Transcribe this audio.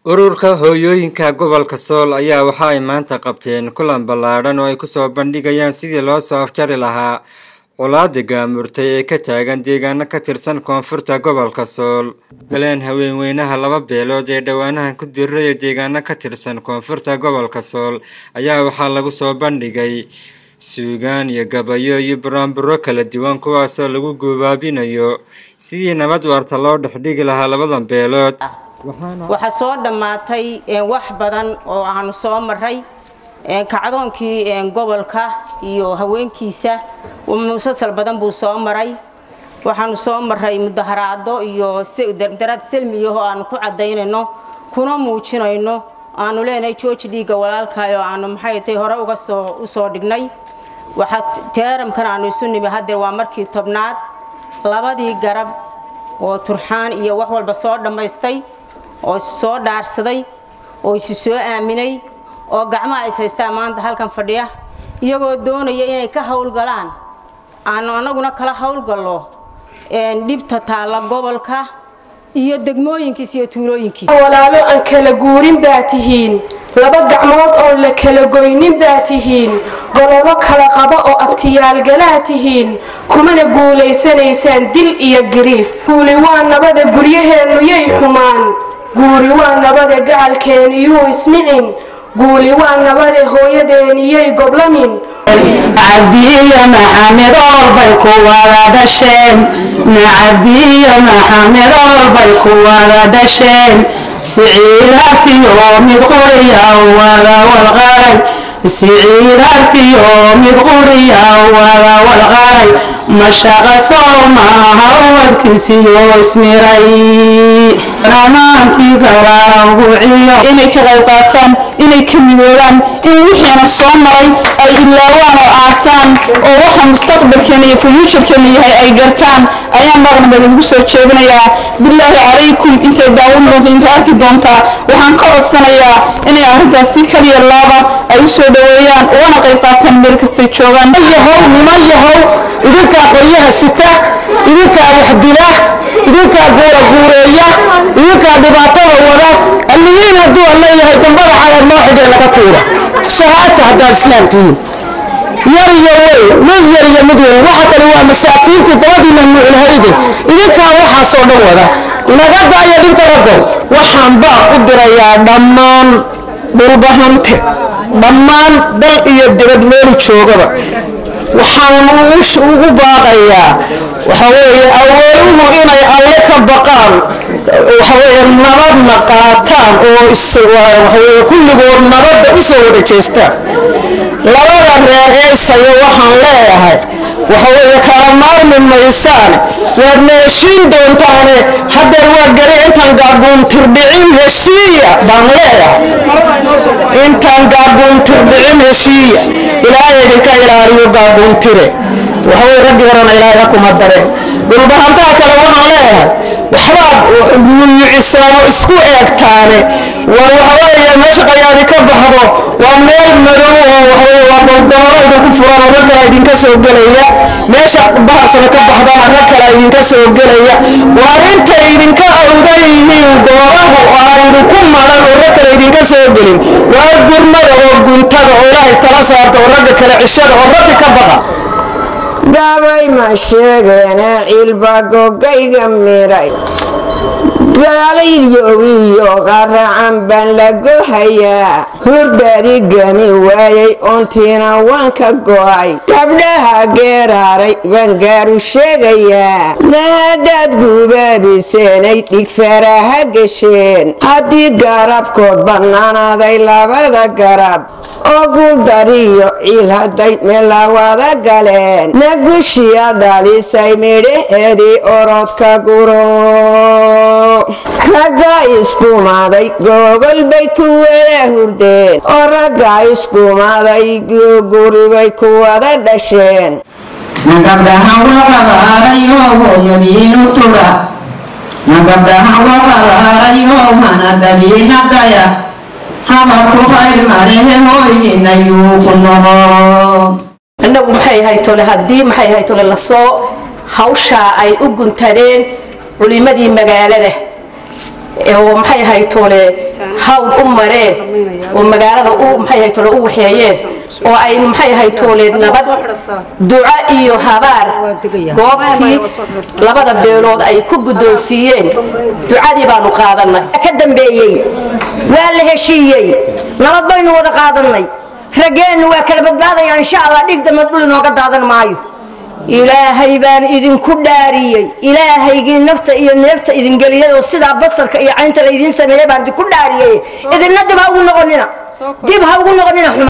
ururka hooyooyinka gobolka sool ayaa waxa ay maanta qabteen kulan ballaadhan oo ay kusoo bandhigayaan sidii loo soo afjari lahaa colaada gaamurtay ee ka taagan deegaano ka tirsan koonfurta gobolka sool galeen haweenweynaha laba beelood ee dhowaanahan ku diriraya deegaano ka tirsan koonfurta gobolka sool ayaa waxaa lagu soo bandhigay suugaan iyo gabayo iyo buraanburo kala duwan kuwaasoo lagu guubaabinayo sidii nabad waarta loo dhexdhigi lahaa labadan beelood waxaa soo dhammaatay wax badan oo aanu soo maray kacdoonkii gobolka iyo haweenkiisa musalsal badan buu soo maray waxaanu soo maray mudaharaado iyo dardaraad selmiyaho aanu ku cadaynayno kuna muujinayno aanu leenahay jooji dhiigga walaalkayo aanu maxay tay hore uga soo usoo dhignay waxaa teeramkan aanu isu nimi hadeer waa markii tobnaad labadii garab oo turxaan iyo wax walba soo dhammaystay oo issoo dhaarsaday oo isi soo aaminay oo gacmaha is haystaa maanta halkan fadhiya iyagoo doonaya inay ka howlgalaan aanu anaguna kala howlgallo dhibta taalla gobolka iyo degmooyinkiisa iyo tuulooyinkiisa walaalo aan kala guurin baa tihiin laba gacmood oo la kala goynin baa tihiin gololo kala qaba oo abtiyaalgalaa tihiin kumana guulaysanaysaan dil iyo giriif guuli waa nabada guryaheennu yay xumaan guuri waa nabada gacalkeeniyuu isnicin guuli waa nabade hooyadeeniyay goblamin cabdiyo maxamed oolbay ku wada dhasheen cabdiyo maxamed oolbay ku wada dhasheen siciidaartiyo mid quriya wada walqaray siciidaartiyo mid quriya wada walqaray mashaqa soomaha wadkiisiyo ismiray inay ka qayb qaataan inay ka midoobaan in wixiina soo maray ay ilaawaan oo aasaan oo waxa mustaqbalkeena iyo futuurkeena yahay ay gartaan ayaan maqnabad ugu soo jeedinayaa bilaahi calaykum intay daawan doonta intay arki doontaa waxaan ka codsanayaa inay arrintaas si kaliya laaba ay u soo dhaweeyaan ugana qayb qaataan meel kastay joogaan yahow niman yahow idinkaa qoryaha sita idinkaa waxdila idinkaa guura guureeya idinkaa dhibaatada wada alliyiin hadduu leeyahay dambada calaad noo xidhee laga tuura shahaata haddaad islaam tihiin yar iyo wey mid yar iyo mid weyn waxa kale waa masaakiintii dabadiina nuuclahayde idinkaa waxaasoo dhan wada naga daaya dhibta ragow waxaan baa ku dirayaa dhammaan dhulbahante dhammaan dal iyo dibad meelu joogaba waxaan ugu baaqayaa waxaweeye awooduhu inay alle ka baqaan waxaweeye nabadna qaataan oo waxaweye kulligood nabadda u soo wada jeestaan labada reer ee isayo waxaan leeyahay waxaweeye kala maarmi maysaane waad meeshiin doontaane haddeer waa gari intaan gaabuuntirdhicin heshiiya baan leeyahay intaan gaabuuntirdhicin heshiiya ilaahay idinka ilaaliyo gaabuuntire waxaweye raggi horena ilaahay kuma dareen dhulbahantaha kale waxaan leeyahay waxbaad muyucisaano isku eegtaane war waxaweeye meesha qayaadi ka baxdo waa meel madow oo waxaweye waa goldooro idinku furan oo rag kale idinka soo gelaya meesha baharsana ka baxdana rag kale idinka soo gelaya waar intay idinka awdan yihiin goorahu aynu ku maran oo rag kale idinka soo gelin waa gurmada oo guntada oo ilaahay tala saarta oo ragga kale cishada oo rabbi ka baqa gabay ma sheegeene cilba gogayga miray gaalayyowiyo qaracan baan la gohayaa hurdadi gami waayay oontiina waan ka go'ay gabdhaha geeraaray baan gaaru sheegayaa naadaad gubaabiseenay dhigfaraha gesheen haddii garabkood bannaanaaday labada garab oo guuldariyo ciil hadday meelawada galeen nagushiya dhalisay midhaheedii orodka guro raggaa iskumaaday googol bay ku wada hurdeen oo raggaa iskumaaday guribay ku wada dhasheen nagabdhahan waqadaarayo hooyadiinu tudha nagabdhahan waqadaarayo hanadadiinadaya habarku khayr malehe hooydinayuu ku noqo innagu maxay haytole haddii maxay haytole lasoo hawshaa ay u guntadeen culimadii magaalada oo maxay ahayd toole hawd u mareen oo magaalada u maxay ahayd toole u waxeeyeen oo ay maxay ahayd toole nabad duco iyo habaar goobtii labada beelood ay ku guddoonsiiyeen ducadii baanu qaadanay ka dambeeyey waa la heshiiyey nabad baynu wada qaadanay raggeennu waa kala badbaadaya insha allah dhig dambe dhul inooga daadan maayo ilaahay baan idinku dhaariyey ilaahaygii nafta iyo neefta idin geliyay oo sidaa basarka iyo caynta laydiin sameeyey baan idinku dhaariyey idinna dib ha ugu noqonina dib ha ugu noqonina